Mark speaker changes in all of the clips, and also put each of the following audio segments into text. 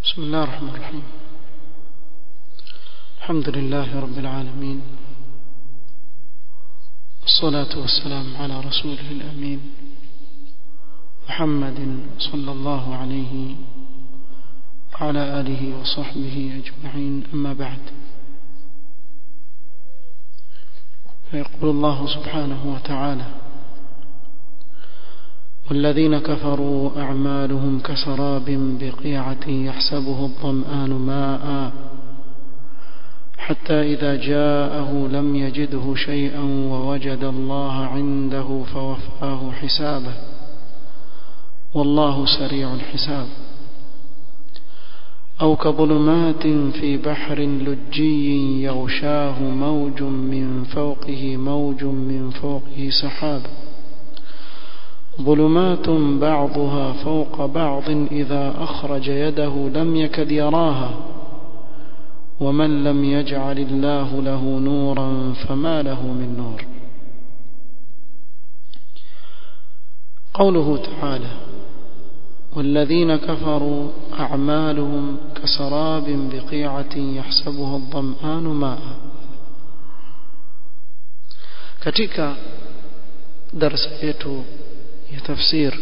Speaker 1: بسم الله الرحمن الرحيم الحمد لله رب العالمين والصلاة والسلام على رسوله الأمين محمد صلى الله عليه وعلى آله وصحبه أجمعين أما بعد فيقول الله سبحانه وتعالى والذين كفروا أعمالهم كسراب بقيعة يحسبه الظمآن ماء حتى إذا جاءه لم يجده شيئا ووجد الله عنده فوفاه حسابه والله سريع الحساب أو كظلمات في بحر لجي يغشاه موج من فوقه موج من فوقه سحاب ظلمات بعضها فوق بعض إذا أخرج يده لم يكد يراها ومن لم يجعل الله له نورا فما له من نور قوله تعالى والذين كفروا أعمالهم كسراب بقيعة يحسبه الظمآن ماء katika darasa yetu ya tafsir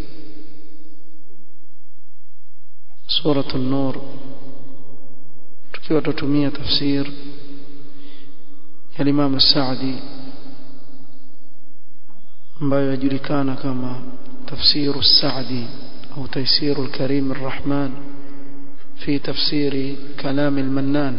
Speaker 1: suratul nur tukiwa tutumia tafsir ya Imam Saadi ambayo yajulikana kama tafsiru Saadi au tafsiru al-Karim ar-Rahman في تفسير كلام المنان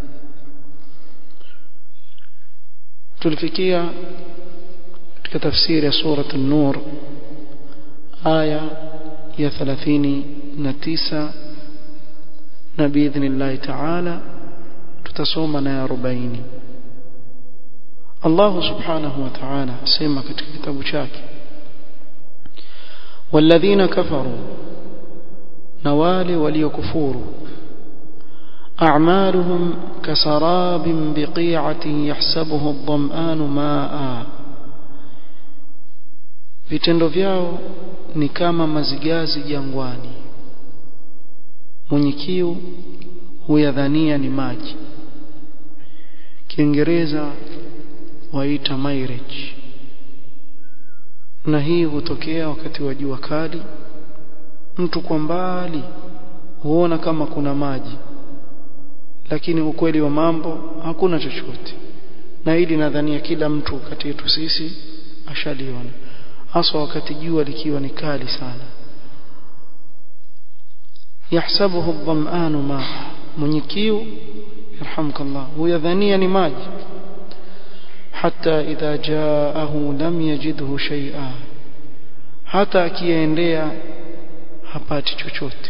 Speaker 1: تلفكيا كتفسير سورة النور آية يا ثلاثين نتيسة بإذن الله تعالى تتصومنا يا ربعيني الله سبحانه وتعالى سيما كتاب شاكي والذين كفروا نوال وليكفور أعمالهم كسراب بقيعة يحسبه الظمآن ماء vitendo vyao ni kama mazigazi jangwani mwenye kiu huyadhania ni maji kiingereza waita mirage na hii hutokea wakati wa jua kali mtu kwa mbali huona kama kuna maji lakini ukweli wa mambo hakuna chochote na hili nadhania kila mtu kati yetu sisi ashaliona hasa wakati jua likiwa ni kali sana yahsabuhu dhamanu ma mwenye kiu yarhamkallah huyadhania ni maji hata idha jaahu lam yajidhu shay'a hata akiendea hapati chochote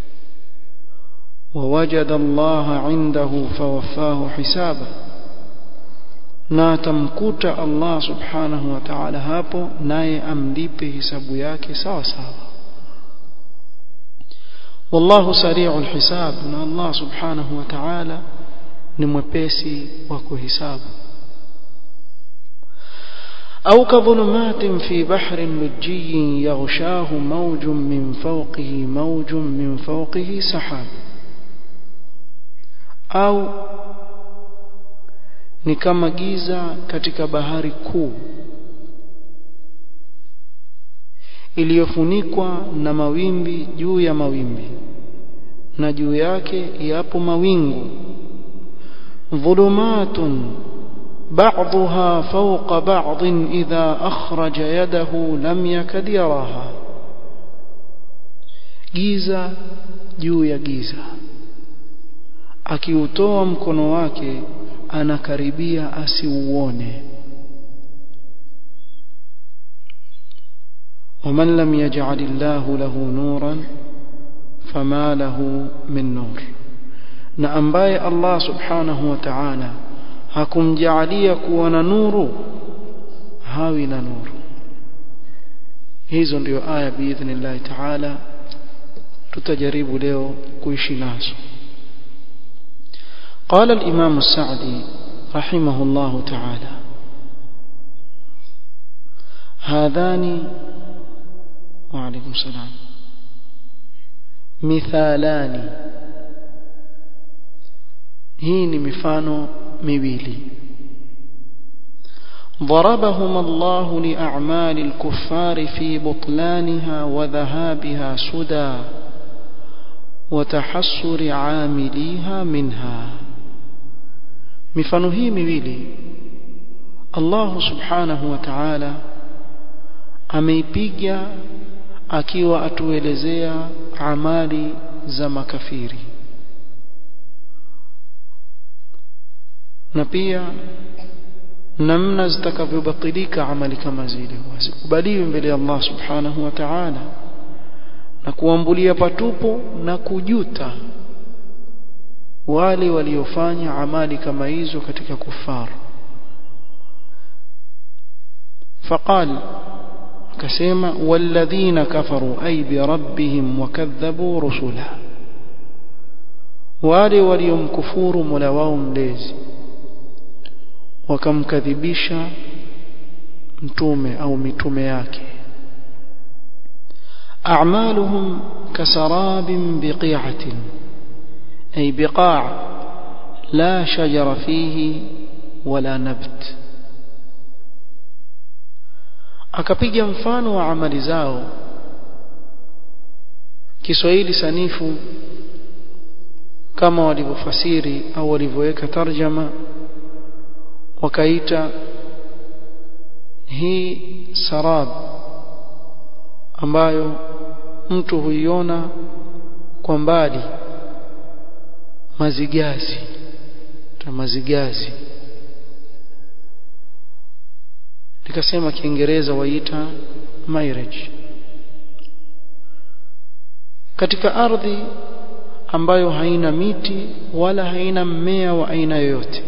Speaker 1: ووجد الله عنده فوفاه حسابه na atamkuta Allah subhanahu wa ta'ala hapo naye amlipe hisabu yake sawa sawa wallahu sari'ul hisab na Allah subhanahu wa ta'ala ni mwepesi wa kuhisabu أو كظلمات في بحر لجي يغشاه موج من فوقه موج من فوقه سحاب أو ni kama giza katika bahari kuu iliyofunikwa na mawimbi juu ya mawimbi na juu yake yapo mawingu dhulumatun بعضها فوق بعض إذا أخرج يده لم يكد يراها giza juu ya giza akiutoa mkono wake anakaribia asiuone ومن لم يجعل الله له نورا فما له من نور na ambaye Allah subhanahu wa ta'ala hakumjaalia kuwa na nuru hawi na nuru hizo ndio aya biidhnillah ta'ala tutajaribu leo kuishi nazo قال الإمام السعدي رحمه الله تعالى هذان وعليكم السلام مثالان hii ni mifano miwili ضربهم الله لأعمال الكفار في بطلانها وذهابها سدى وتحسر عامليها منها mifano hii miwili Allah subhanahu wa ta'ala ameipiga akiwa atuelezea amali za makafiri na pia namna zitakavyobatilika amali kama zile wasikubaliwe mbele ya Allah subhanahu wa ta'ala na kuambulia patupo na kujuta wale waliofanya amali kama hizo katika kufar فقال akasema walladhina kafaru ay bi rabbihim wakadhabu rusula wale waliomkufuru mola wao mlezi wakamkadhibisha mtume au mitume yake a'maluhum kasarabin biqi'atin ay biqa' la shajara fihi wala nabt akapiga mfano wa amali zao Kiswahili sanifu kama walivyofasiri au walivyoweka tarjama wakaita hii sarab ambayo mtu huiona kwa mbali mazigazi ta mazigazi nikasema kiingereza waita mirage katika ardhi ambayo haina miti wala haina mmea wa aina yoyote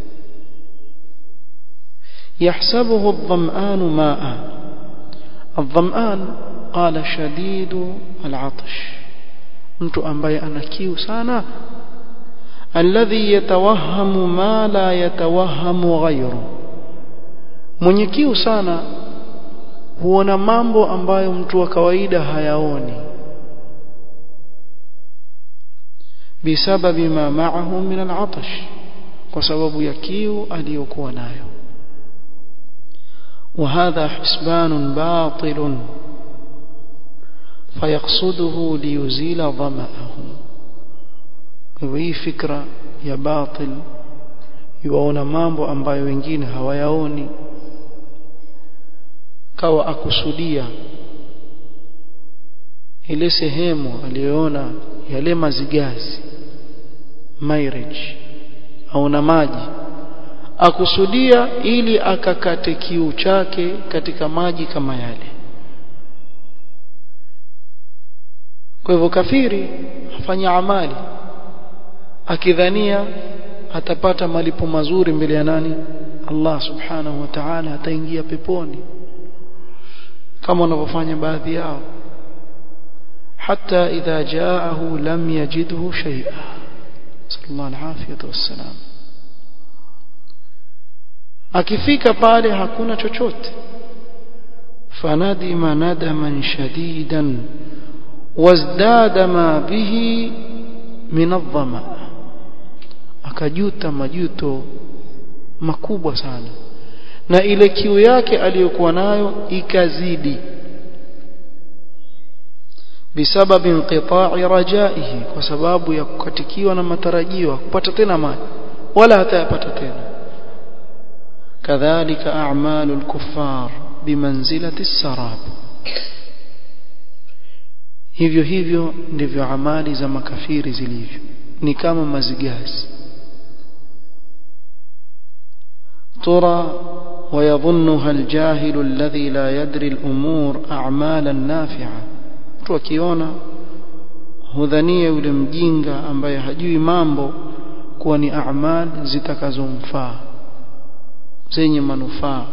Speaker 1: يحسبه الظمآن ماء الظمآن قال شديد العطش mtu ambaye ana kiu sana alladhi yatawahhamu ma la yatawahhamu ghayru mwenye kiu sana huona mambo ambayo mtu wa kawaida hayaoni bisababi ma ma'ahu min al'atash kwa sababu ya kiu aliyokuwa nayo وهذا حسبان باطل فيقصده ليزيل ظمأه hii fikra ya batil yuwaona mambo ambayo wengine hawayaoni kawa akusudia ile sehemu aliyoona yale mazigazi mirage au na maji akusudia ili akakate kiu chake katika maji kama yale kwa hivyo kafiri afanya amali akidhania atapata malipo mazuri mbele ya nani Allah subhanahu wa ta'ala ataingia peponi kama wanavyofanya baadhi yao hata idha jaahu lam yajidhu shay'a sallallahu alafiyatu wassalam akifika pale hakuna chochote fanadima nadaman shadidan wazdada ma bihi min adh-dhama akajuta majuto makubwa sana na ile kiu yake aliyokuwa nayo ikazidi bisababi inqita'i rajaihi kwa sababu ya kukatikiwa na matarajio kupata tena maji wala hatayapata tena kadhalika a'malu al-kuffar bimanzilati as-sarab hivyo hivyo ndivyo amali za makafiri zilivyo ni kama mazigazi ترى ويظنها الجاهل الذي لا يدري الأمور أعمالا نافعة tukiona hudhania yule mjinga ambaye hajui mambo kuwa ni a'mal zitakazomfaa zenye manufaa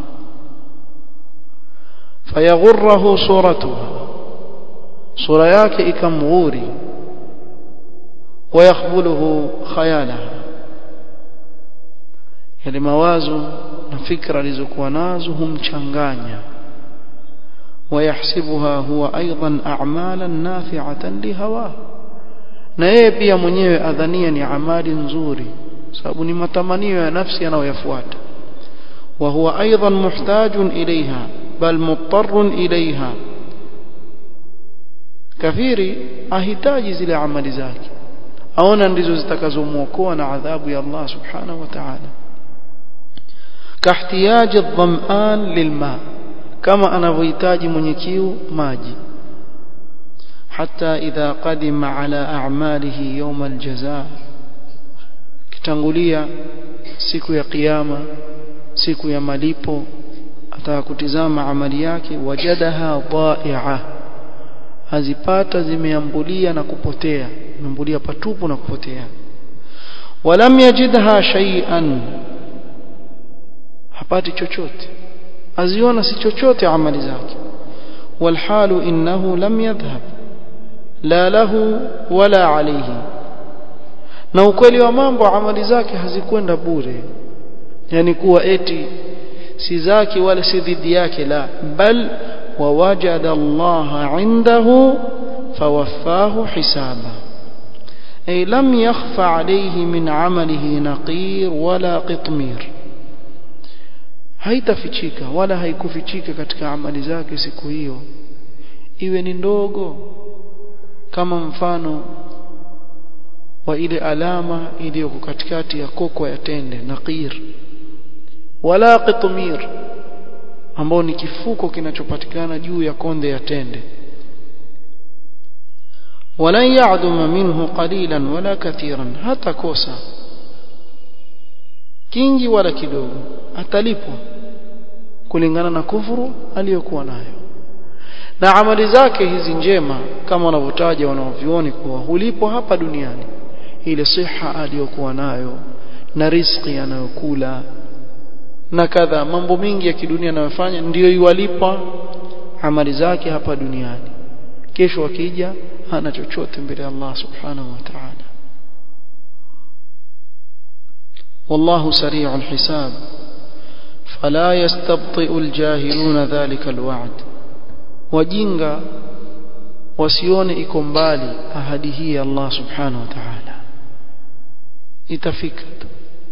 Speaker 1: fayaghurruhu suratuha sura yake ikamghuri wayakhbuluhu khayalaha yale mawazo na fikra alizokuwa nazo humchanganya ويحسبها هو أيضا أعمالا نافعة لهواه na yeye pia mwenyewe adhania ni amali nzuri sababu ni matamanio ya nafsi yanayoyafuata wa huwa aidan muhtajun ilaiha bal muttarun ilaiha kafiri ahitaji zile amali zake aona ndizo zitakazomwokoa na adhabu ya Allah subhanahu wa ta'ala kahtiyaji dham'an lilma kama anavyohitaji mwenye kiu maji hata idha qadima ala a'malihi yawm aljazaa kitangulia siku ya kiyama siku ya malipo ataka kutizama amali yake wajadaha dha'i'a azipata zimeambulia na kupotea imeambulia patupu na kupotea walam yajidha shay'an hapati chochote aziona si chochote amali zake walhalu innahu lam yadhhab la lahu wala alayhi na ukweli wa mambo amali zake hazikwenda bure yani kuwa eti si zake wala si dhidi yake la bal ووجد الله عنده فوفاه حسابا أي لم يخف عليه من عمله نقير ولا قطمير haitafichika wala haikufichika katika amali zake siku hiyo iwe ni ndogo kama mfano wa ile alama iliyoko katikati ya koko ya tende naqir wala qitmir ambao ni kifuko kinachopatikana juu ya konde ya tende wala ya'duma minhu qalilan wala kathiran hata kosa kingi wala kidogo atalipwa kulingana na kufuru aliyokuwa nayo na amali zake hizi njema kama wanavyotaja wanaovioni kuwa hulipwa hapa duniani ile siha aliyokuwa nayo na riziki anayokula na kadha mambo mingi ya kidunia anayofanya ndiyo iwalipa amali zake hapa duniani kesho akija hana chochote mbele ya Allah subhanahu wa ta'ala والله سريع الحساب فلا يستبطئ الجاهلون ذلك الوعد وجinga wasione iko mbali ahadi hii ya Allah subhanahu wa ta'ala itafika tu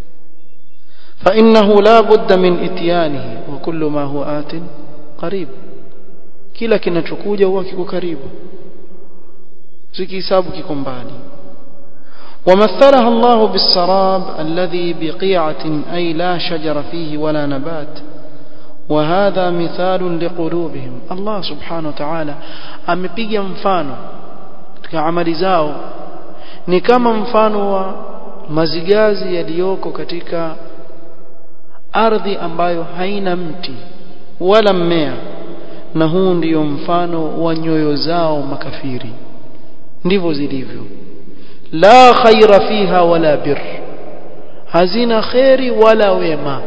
Speaker 1: فإنه لا بد من إتيانه وكل ما هو آت قريب kila kinachokuja huwa kiko karibu sikihesabu kiko mbali ومثلها الله بالسراب الذي بقيعة أي لا شجر فيه ولا نبات وهذا مثال لقلوبهم الله سبحانه وتعالى amepiga mfano katika amali zao ni kama mfano wa mazigazi yaliyoko katika ardhi ambayo haina mti wala mmea na huu ndiyo mfano wa nyoyo zao makafiri ndivyo zilivyo la khaira fiha wala bir hazina khairi wala wema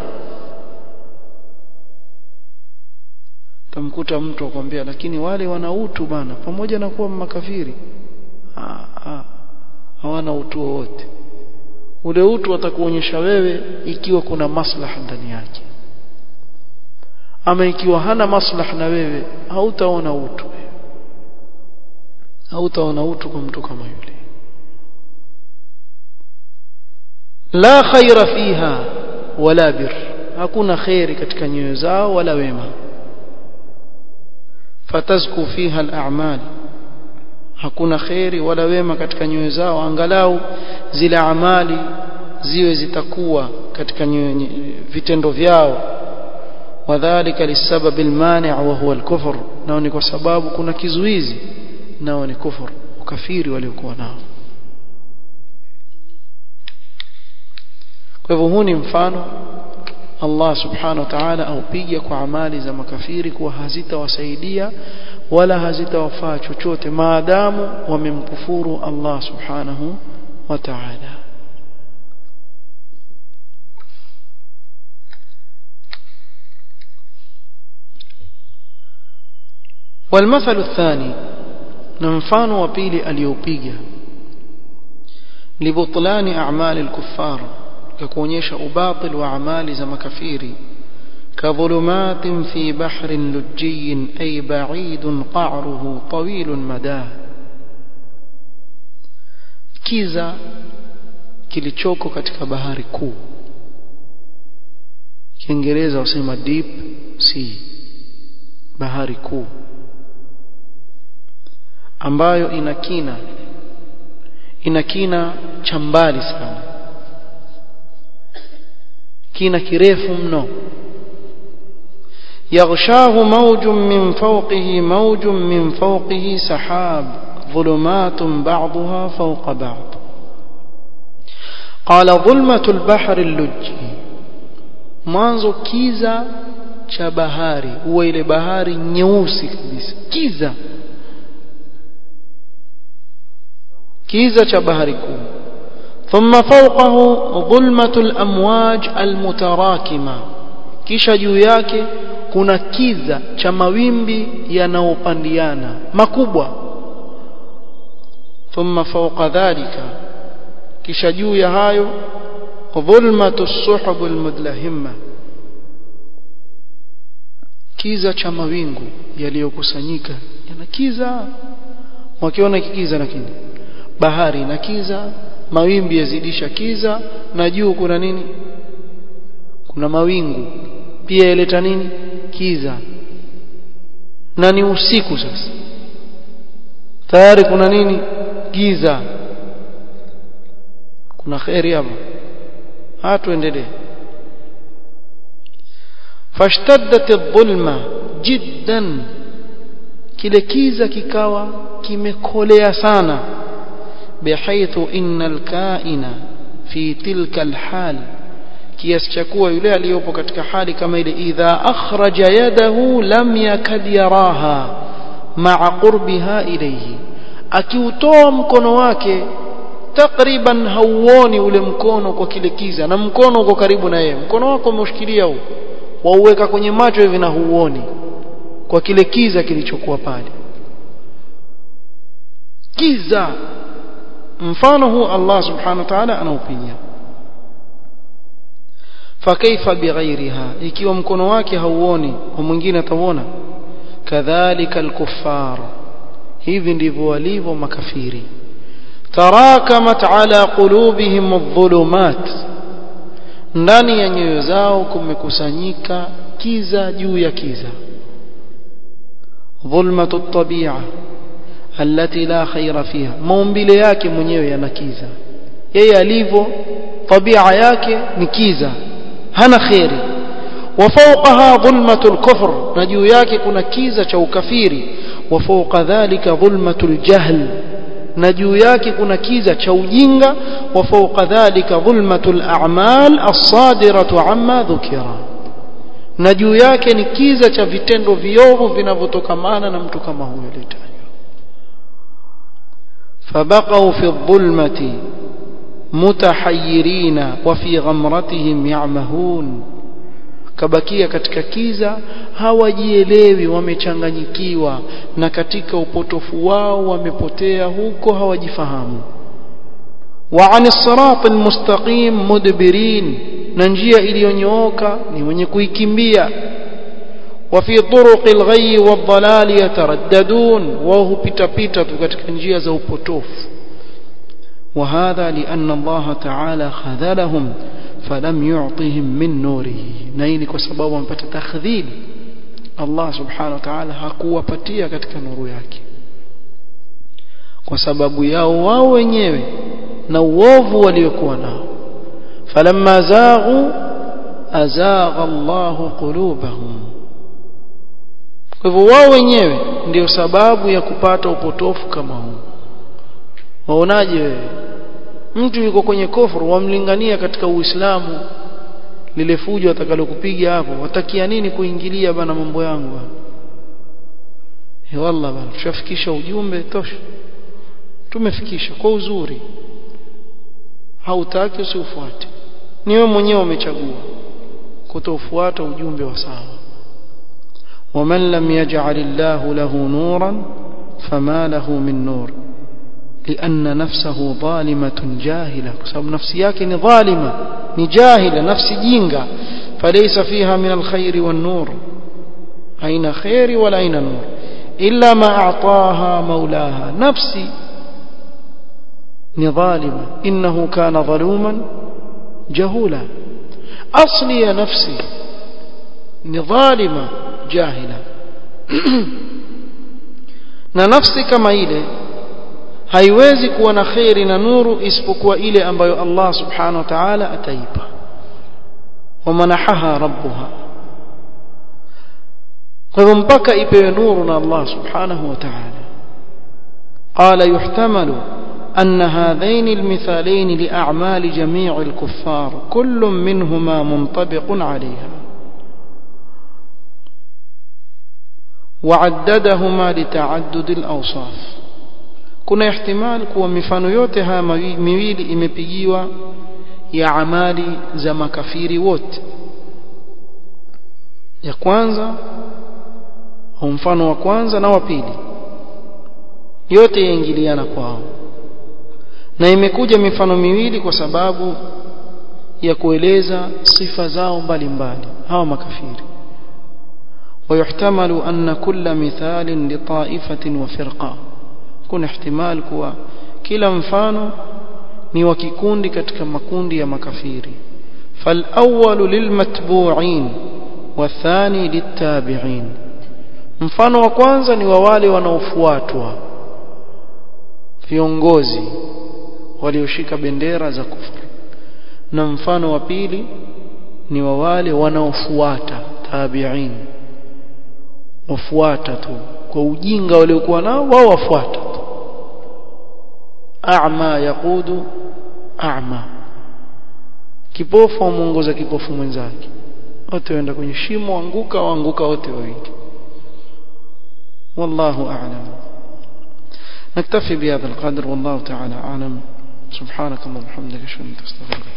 Speaker 1: tamkuta mtu akwambia lakini wale wana utu bana pamoja na kuwa makafiri hawana utu wowote ule utu atakuonyesha wewe ikiwa kuna maslaha ndani yake ama ikiwa hana maslaha na wewe hautaona utu hautaona utu kwa mtu kama yule la khaira fiha wala bir hakuna khairi katika nyoyo zao wala wema fatazku fiha al-a'mal hakuna khairi wala wema katika nyoyo zao angalau zile amali ziwe zitakuwa katika vitendo vyao wadhālika lisabab almani' wa huwa alkufr nao ni kwa sababu kuna kizuizi nao ni kufur ukafiri waliokuwa nao kwa hivyo huu ni mfano Allah subhanahu wa ta'ala aupiga kwa amali za makafiri kuwa hazitawasaidia wala hazitawafaa chochote maadamu wamemkufuru Allah subhanahu wa ta'ala والمثل الثاني نمفان وبيل اليوبيجا لبطلان أعمال الكفار ككونيش أباطل وأعمال زم كفيري كظلمات في بحر لجي أي بعيد قعره طويل مداه كيزا kilichoko katika bahari kuu Kiingereza wasema deep sea bahari kuu ambayo ina kina ina kina cha mbali sana kina kirefu mno يغشاه موج من فوقه موج من فوقه سحاب ظلمات بعضها فوق بعض قال ظلمة البحر اللج mwanzo kiza cha bahari huwa ile bahari nyeusi kabisa kiza kiza cha bahari kuu ثم فوقه ظلمة الأمواج المتراكمة kisha juu yake kuna kiza cha mawimbi yanayopandiana makubwa thumma fawqa dhalika kisha juu ya hayo dhulmatu suhub almudlahimma kiza cha mawingu yaliyokusanyika yana kiza wakiona kikiza lakini bahari na kiza mawimbi yazidisha kiza na juu kuna nini kuna mawingu pia yaleta nini kiza na ni usiku sasa tayari kuna nini giza kuna khairi hapo hatuendelee fashtaddat adh-dhulma jiddan kile kiza kikawa kimekolea sana bihaythu innal kaina fi tilka alhal kiasi cha kuwa yule aliyopo katika hali kama ile idha akhraja yadahu lam yakad yaraha ma'a qurbiha ilayhi akiutoa mkono wake takriban hauoni ule mkono kwa kile kiza na mkono uko karibu na yeye mkono wako umeushikilia huu wauweka kwenye macho hivi na huuoni kwa kile kiza kilichokuwa pale kiza mfano huu Allah subhanahu wa ta'ala anaupigia fakaifa bighairiha ikiwa mkono wake hauoni wa mwingine atauona kadhalika alkuffar hivi ndivyo walivyo makafiri tarakamat ala qulubihim adh-dhulumat ndani ya nyoyo zao kumekusanyika kiza juu ya kiza dhulmatu at-tabi'a allati la khaira fiha maumbile yake mwenyewe yana kiza yeye alivyo tabia yake ni kiza hana khairi وفوقها ظلمة الكفر نجو yake kuna kiza cha ukafiri وفوق ذلك ظلمة الجهل na juu yake kuna kiza cha ujinga wa fawqa dhalika dhulmatul a'mal as-sadiratu amma dhukira na juu yake ni kiza cha vitendo viovu vinavyotokamana na mtu kama huyo aliyetajwa fabaqaw fi dhulmati mutahayyirina wa fi ghamratihim ya'mahun kabakia katika kiza hawajielewi wamechanganyikiwa na katika upotofu wao wamepotea huko hawajifahamu wa anis siratal mustaqim mudbirin na njia iliyonyooka ni wenye kuikimbia wa fi turuqil ghayyi wadhalali yataraddadun wao hupita pita tu katika njia za upotofu وهذا لأن الله تعالى خذلهم فلم يعطهم من نوره نيني كسبب ومپata takhdhil Allah subhanahu wa ta'ala hakuwapatia katika nuru yake kwa sababu yao wao wenyewe na uovu waliokuwa nao falamma zaghu azagha Allahu qulubahum kwa hivyo wao wenyewe ndio sababu ya kupata upotofu kama huu waonaje wewe mtu yuko kwenye kufuru wamlingania katika uislamu lile fujo atakalokupiga hapo watakia nini kuingilia bana mambo yangu bana he wallah bana tushafikisha ujumbe tosha tumefikisha kwa uzuri hautaki usiufuate ni wewe mwenyewe umechagua kutofuata ujumbe wa sawa ومن لم يجعل الله له نورا فما له من نور لأن نفسه ظالمة جاهلة بسبب نفسي yake ظالمة ni jahila nafsi jinga فليس فيها من الخير والنور أين خير ولا أين نور إلا ما أعطاها مولاها نفسي ni dhalima innahu kana dhaluman jahula asli ya nafsi ni dhalima jahila na nafsi kama ile haiwezi kuwa na khairi na nuru isipokuwa ile ambayo Allah subhanahu wa ta'ala ataipa wamanahaha rabbuha kwa hivyo mpaka ipewe nuru na Allah subhanahu wa ta'ala qala yuhtamalu أن هذين المثالين لأعمال جميع الكفار كل منهما منطبق عليها وعددهما لتعدد الأوصاف kuna ihtimal kuwa mifano yote haya miwili imepigiwa ya amali za makafiri wote ya kwanza au mfano wa kwanza na wa pili yote yaingiliana kwao na imekuja mifano miwili kwa sababu ya kueleza sifa zao mbalimbali hawa makafiri ويحتمل أن كل مثال لطائفة وفرقة kuna ihtimal kuwa kila mfano ni wa kikundi katika makundi ya makafiri فالأول للمتبوعين والثاني للتابعين mfano wa kwanza ni wa wale wanaofuatwa viongozi walioshika bendera za kufuru na mfano wa pili ni wa wale wanaofuata tabi'in wafuata tu kwa ujinga waliokuwa nao wao wafuata tu a'ma yaqudu a'ma kipofu amuongoza kipofu mwenzake wote waenda kwenye shimo anguka waanguka wote wawili والله أعلم نكتفي بهذا القدر والله تعالى أعلم سبحانك اللهم وبحمدك اشهد ان لا اله الا انت استغفرك